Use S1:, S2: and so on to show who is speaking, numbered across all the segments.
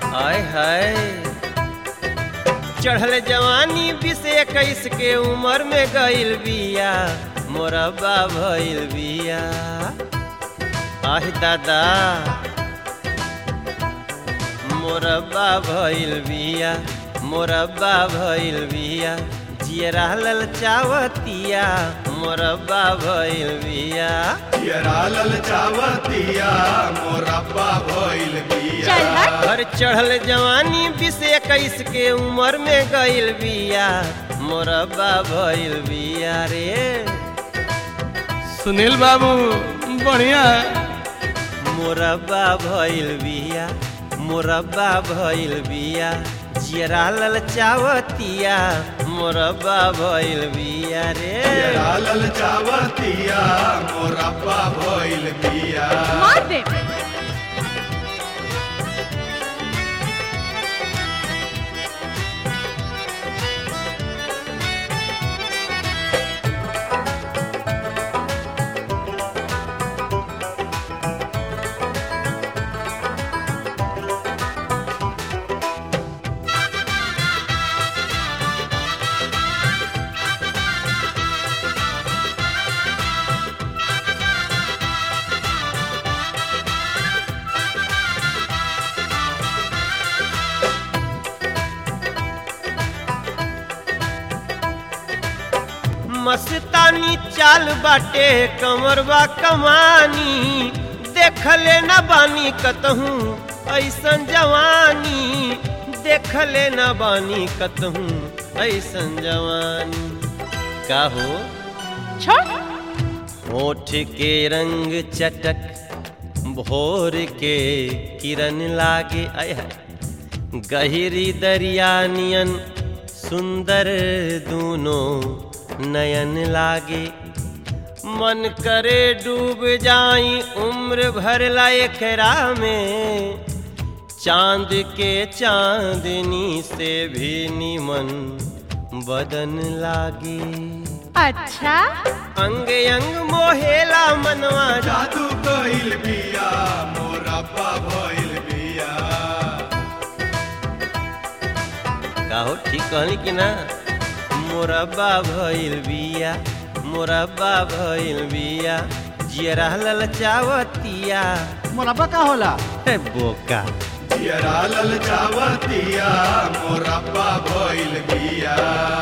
S1: आय हाय चढ़ल जवानी बीस इक्कीस के उम्र में गइल बिया मोरबा भइल बिया आह दादा मोरबा भइल बिया मोरबा भइल बिया जियरा ललचावतिया मोरबा भइल बिया
S2: पियरा ललचावतिया मोरब्बा भइल बिया
S3: चल हट
S1: घर चढ़ल जवानी बीस इक्कीस के उम्र में गइल बिया मोरबा भइल बिया रे
S4: सुनील बाबू बढ़िया
S1: मोरबा भइल बिया मोरबा भइल बिया जियरा ललचावतिया मोरबा भइल बिया रे
S2: पियरा ललचावतिया मोरब्बा भइल बिया
S3: मार दे
S1: मस्तानी चाल बाटे कमरबा कमानी देखले न बानी कतहूँ ऐसन जवानी देखले न बानी कतहूँ ऐसन जवानी का हो
S3: छोड़
S1: होठ के रंग चटक भोर के किरण लागे आय हाय। गहरी दरिया नियन सुंदर दूनो नयन लागे मन करे डूब जाई उम्र भर ला एकरा में चांद के चांदनी से भी निमन बदन लागे
S3: अच्छा
S1: अंग अंग मोहेला मनवा
S2: जादू कइल बिया मोरब्बा भइल बिया
S1: काहो ठीक कहली कि ना मोरब्बा भइल बिया मोरब्बा भइल बिया जियरा ललचावतिया
S5: मुरब्बा का होला
S1: हे बोका
S2: पियरा ललचावतिया मोरब्बा भइल बिया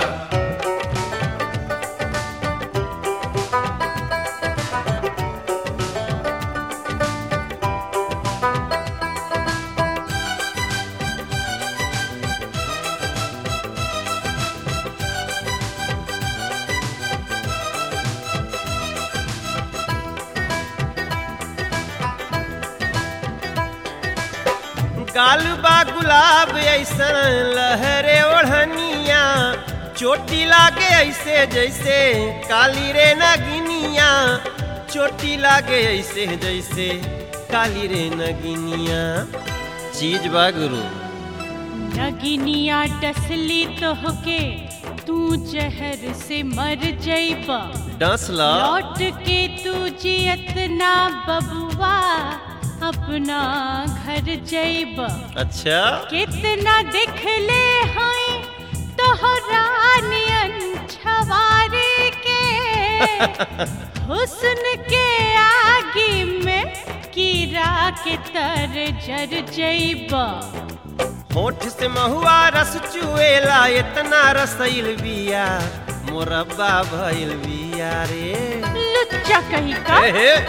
S1: गाल बा गुलाब ऐसन लहरे ओढ़निया चोटी लागे ऐसे जैसे काली रे नगिनिया चोटी लागे ऐसे जैसे काली रे नगिनिया चीज बा गुरु
S3: नगिनिया डसली तोहके तू जहर से मर जइबा
S1: डस ला
S3: लौट के तू जियत ना बबुआ अपना घर जइबा
S1: अच्छा
S3: कितना दिखले हैं तोहरा नियन छवारे के हुस्न के आगे में कीड़ा के तर जर जइबा
S1: होठ से महुआ रस चुएला इतना रसैल बिया मोरब्बा भइल बिया रे
S3: लुच्चा कहीं का
S1: हे हे।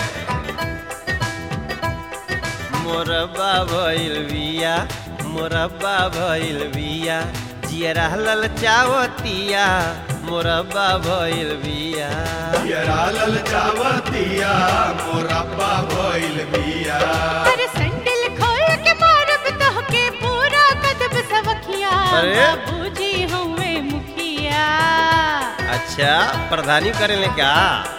S1: मोरब्बा भइल बिया मोरब्बा भइल बिया जियरा ललचावतिया मोरब्बा भइल बिया
S2: पियरा ललचावतिया मोरब्बा भइल बिया
S3: अरे सैंडल खोल के मारब तोहके पूरा कदब सवखिया
S1: अरे।
S3: बाबूजी हुए मुखिया
S1: अच्छा प्रधानी करेले क्या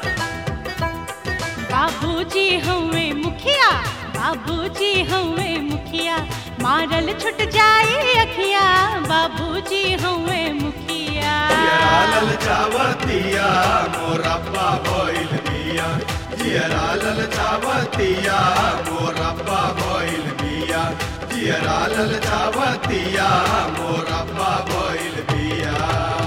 S3: बाबूजी हुए मुखिया बाबूजी हुए मुखिया मारल छुट जाए अखिया बाबूजी हुए मुखिया
S2: पियरा ललचावतिया मोरब्बा भइल बिया जियरा ललचावतिया मोरब्बा भइल बिया जियरा ललचावतिया मोरब्बा भइल बिया